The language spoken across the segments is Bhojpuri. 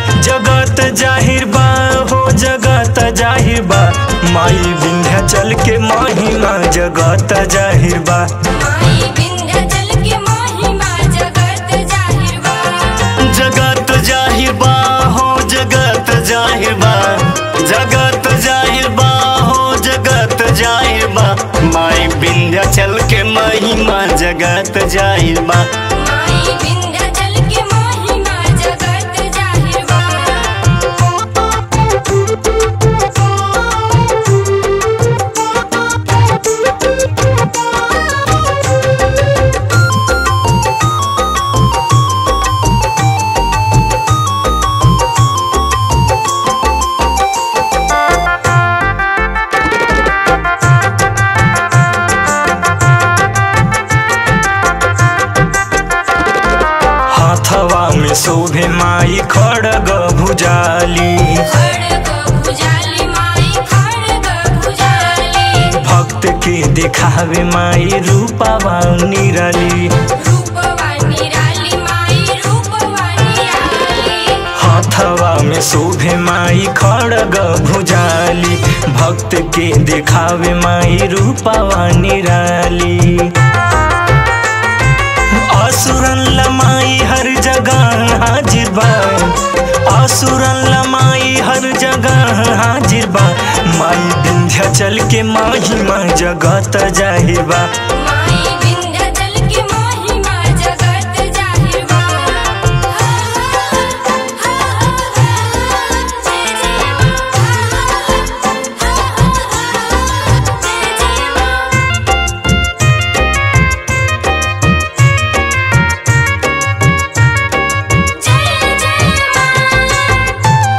जगत जाहिर बा हो जगत जाहिर बा माई विंध्याचल के महिमा जगत जाहिर बा माई विंध्याचल के महिमा जगत जाहिर बा जगत जाहिर बा हो जगत जाहिर बा जगत जाहिर बा हो जगत जाहिर बा माई विंध्याचल के महिमा जगत जाहिर बा माई विंध्याचल के महिमा जगत जाहिर बा हाथवा में शोभे माई खड़ग भुजाली खड़ग भुजाली माई खड़ग भुजाली भक्त के दिखावे माई रूपावा निराली रूपवानी राली माई रूपवानी राली हाथवा में शोभे माई खड़ग भुजाली भक्त के दिखावे माई रूपावा निराली असुरन लमाई हर जगह हाजिर बा असुरन लमाई हर जगह हाजिर बा माई विंध्याचल के महिमा जगत जाहिर बा माई विंध्याचल के महिमा जगत जाहिर बा जय जय मां जय जय मां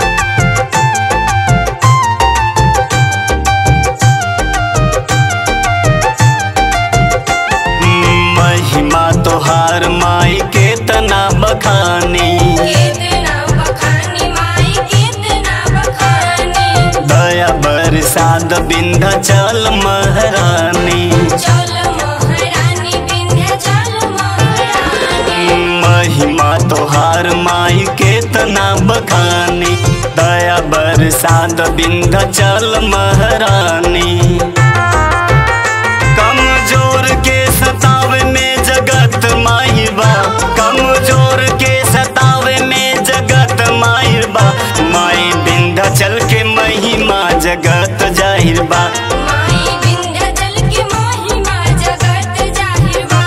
महिमा तोहार माई के तना बखानी कितना बखानी माई कितना बखानी दया बरसात विंध्याचल महारानी चल महारानी विंध्याचल महारानी महिमा तोहार माई के तना बखानी दया बरसात विंध्याचल महारानी कमजोर के सतावे में जगत माई बा कमजोर के सतावे में जगत माई बा माई विंध्याचल के महिमा जगत जाहिर बा माई विंध्याचल के महिमा जगत जाहिर बा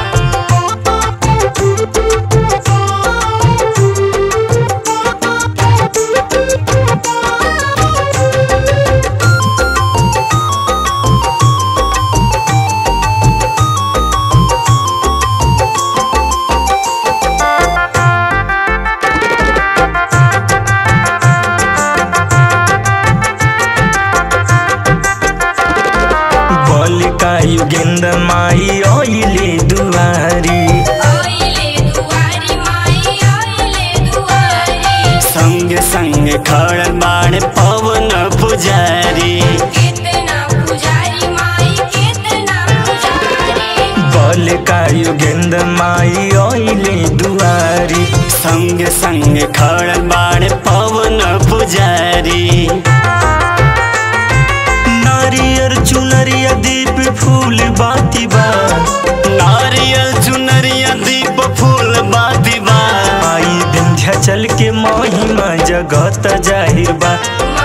बलिका युगेंद्र माई ओइले दुआरी ओइले दुआरी माई ओइले दुआरी संग संग खड़ बाण पवन पुजारी कितना पुजारी माई कितना पुजारी बलिका युगेंद्र माई ओइले दुआरी संग संग खड़ बाण पवन पुजारी नारियर चुनरिया दीप फूल बाती बा नारियल चुनरिया दीप फूल बाती बा आई विंध्याचल के महिमा जगत जाहिर बा माई